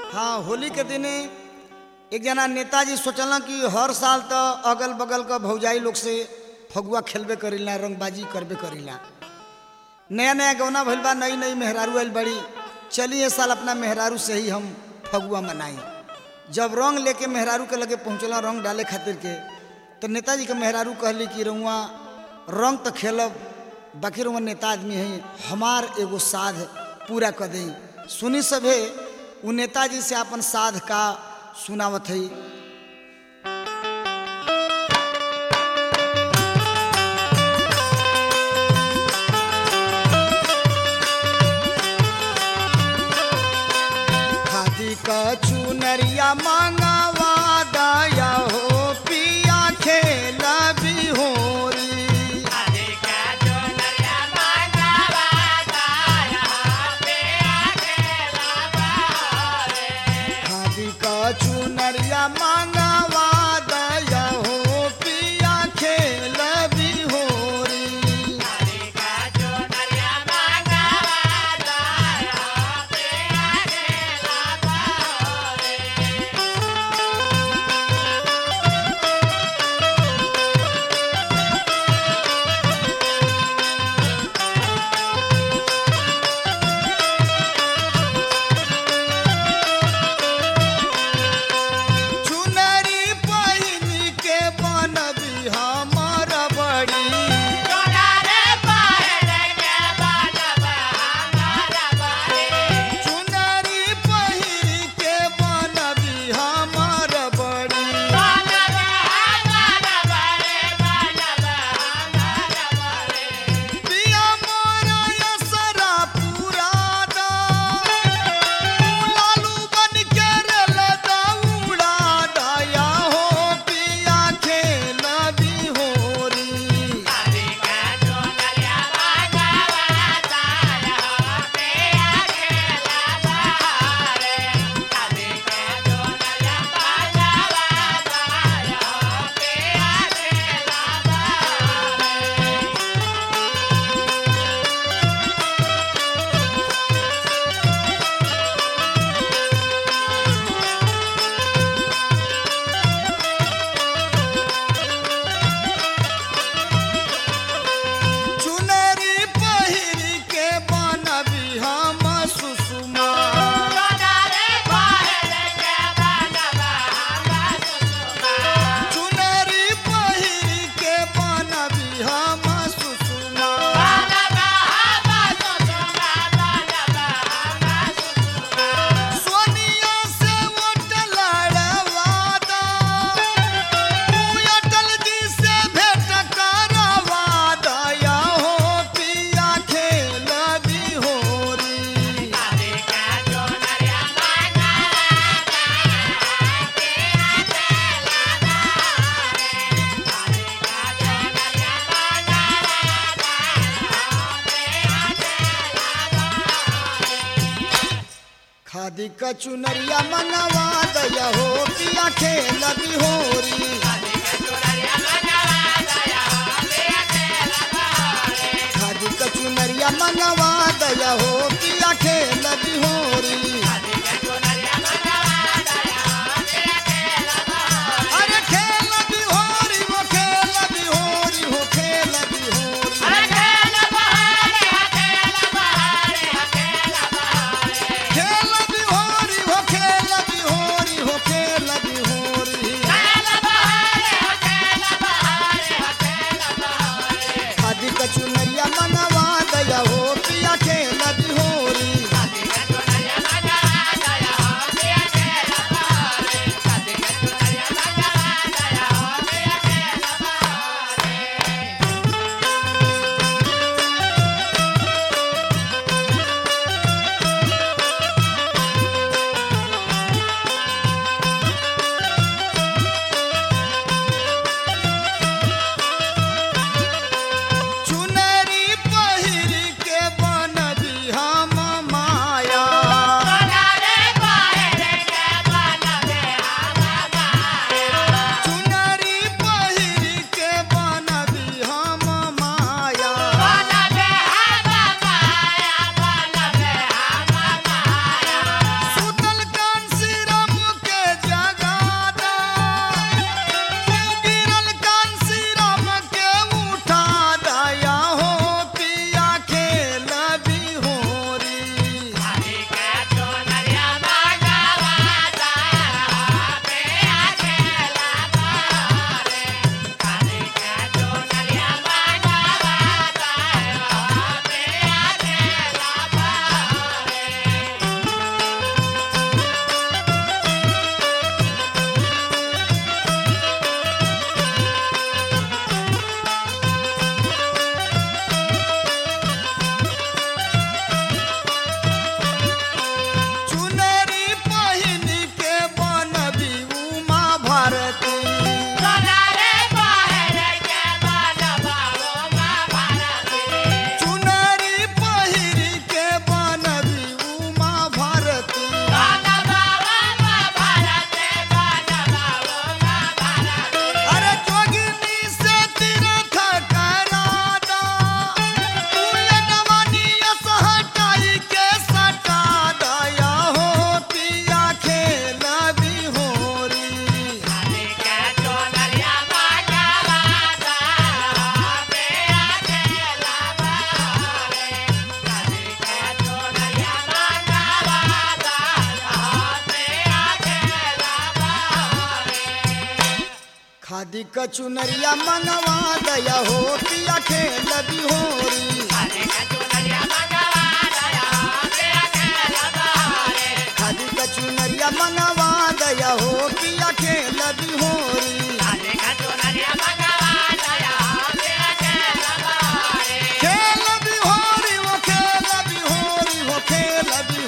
हाँ होली के दिने एक जना नेताजी सोचला कि हर साल तो अगल बगल का भौजाई लोग से फगुआ खेलबे करीला रंगबाजी करबे करीला नया नया गौना भइल बा नई नई मेहरारू आइल बड़ी चलिए इस साल अपना मेहरारू से ही हम फगुआ मनाई जब रंग लेके मेहरारू के लगे पहुँचला रंग डाले खातिर के तो नेताजी के मेहरारू कहली कि रउआ रंग तो खेलब बाकी रउआ नेता आदमी है हमार एगो साध पूरा कर दी सुनी सभे उ नेताजी से अपन साध का सुनावत है खादी का चुनरिया मांगवा दया हो पिया खेला भी होरी खादी का चुनरिया मांगवा दया हो पिया खेला भी होरी चुनरी पहिन के बनबी हमर बड़ी चुनरी पहिर के बनबी हमर बड़ी पिया मोर यसरा पुरादा लालू बन के रेल दौड़ा दया हो पिया खेल भी होरी चुनरी पहिर के बनबी हम सुषमा चुनरी पहिर के बनबी हम सुषमा सोनिया से वोट लड़वादा तू अटल जी से भेंट करवा दया हो पिया खेल भी होरी खादी का चुनरिया मनवा दया हो पिया खेल भी होरी खादी का चुनरिया मनवा दया हो पिया खेल भी होरी अरे खेल भी होरी वो खेल भी होरी हो खेल भी होरी खेल भी होरी हो खेल भी होरी हो खेल भी होरी खादी का चुनरिया मनवा दया हो पिया खेल भी होरी खादी कचुनरिया मनवा दया हो पिया खेल बिहोरी खादी कचुनरिया मनवा दया हो पिया खेल बिहोरी खेल बिहोरी वो खेल बिहोरी वो खेल बिहोरी